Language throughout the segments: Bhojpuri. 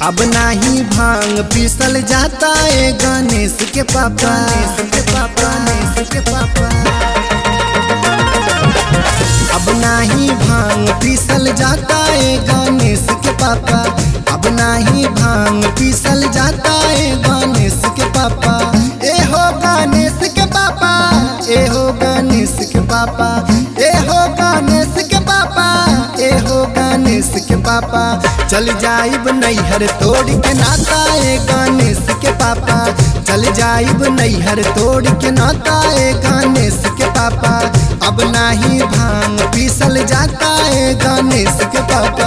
अब नाही भांग पीसल जाता है गणेश के पापा गणेश के पापा गणेश के पापा अब नाही भांग पीसल जाता है गणेश के पापा अब नाही भांग पीसल जाता है गणेश के पापा ए हो गणेश के पापा ए हो गणेश के पापा ए हो गणेश के पापा ए हो गणेश के पापा चल जाइब नैहर तोड़ के नाता ए गणेश के पापा चल जाइब नैहर तोड़ के नाता ए गणेश के पापा अब नाही भांग पीसल जाता है गणेश के पापा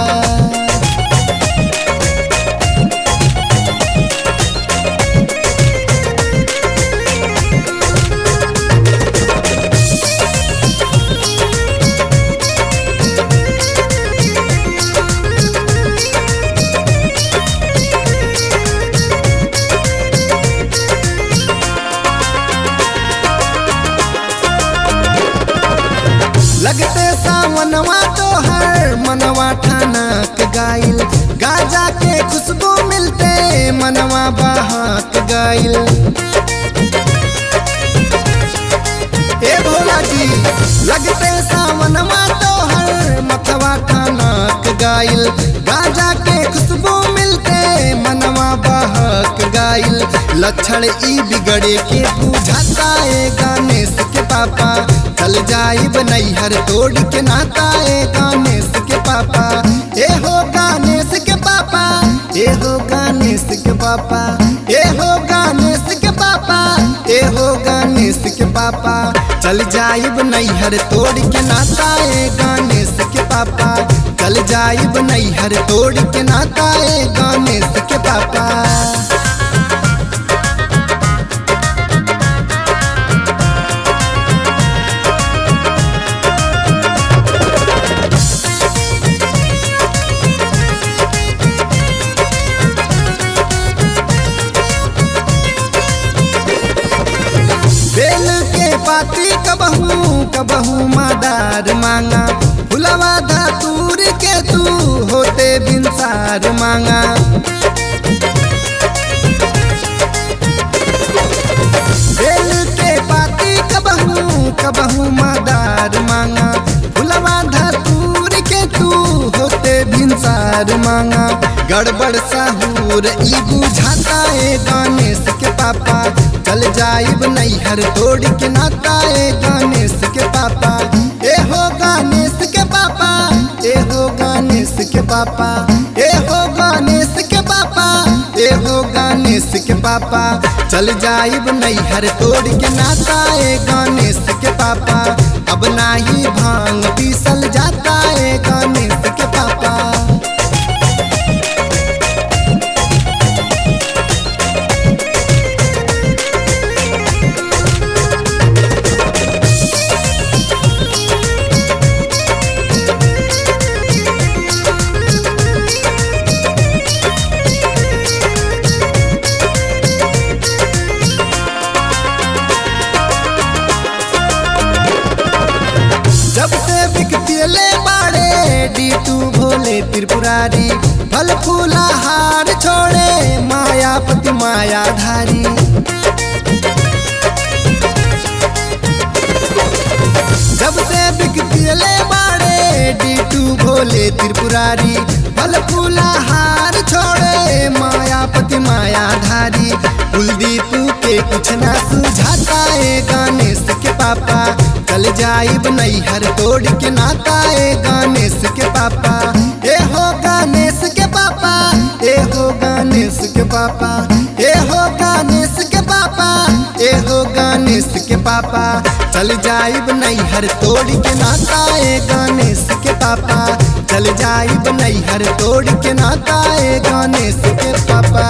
लगते सावनवा तो हर मनवा ठानक गाइल गाजा के खुशबू मिलते मनवा बहाक गाइल ए भोला जी लगते सावनवा तो हर मथवा ठानक गाइल गाजा के खुशबू मिलते मनवा बहक गाइल लक्षण ई बिगड़े के बुझाता है गणेश के पापा चल जाइब नैहर तोड़ के नाता है गणेश के पापा ए हो गणेश के पापा ए हो गणेश के पापा ए हो गणेश के पापा ए हो गणेश के पापा चल जाइब नैहर तोड़ के नाता है गणेश के पापा चल जाइब नैहर तोड़ के नाता है गणेश के पापा बेल के पाती कबहू कबहू मादार मांगा फुलवा धातूर के तू होते बिनसार मांगा बेल के पाती कबहू कबहू मादार मांगा फुलवा धातूर के तू होते बिनसार मांगा गड़बड़ साहूर ई बुझाता है गणेश के पापा चल जाइब नैहर तोड़ के नाता है गणेश के पापा ए हो गणेश के पापा ए हो गणेश के पापा ए हो गणेश के पापा ए हो गणेश के पापा चल जाइब नैहर तोड़ के नाता है गणेश के पापा अब नाही भांग पीसल जाता है गणेश के पापा जब से बिकतिले बाड़े डी टू भोले त्रिपुरारी फल फूला हार छोड़े मायापति मायाधारी जब से बिकतिले बाड़े डी टू भोले त्रिपुरारी फल फूला हार छोड़े मायापति मायाधारी कुलदीप के कुछ ना सुझाता है गणेश के पापा चल जाइब नैहर तोड़ के नाता है गणेश के पापा ए हो गणेश के पापा ए हो गणेश के पापा ए हो गणेश के पापा ए हो गणेश के पापा चल जाइब नैहर तोड़ के नाता है गणेश के पापा चल जाइब नैहर तोड़ के नाता है गणेश के पापा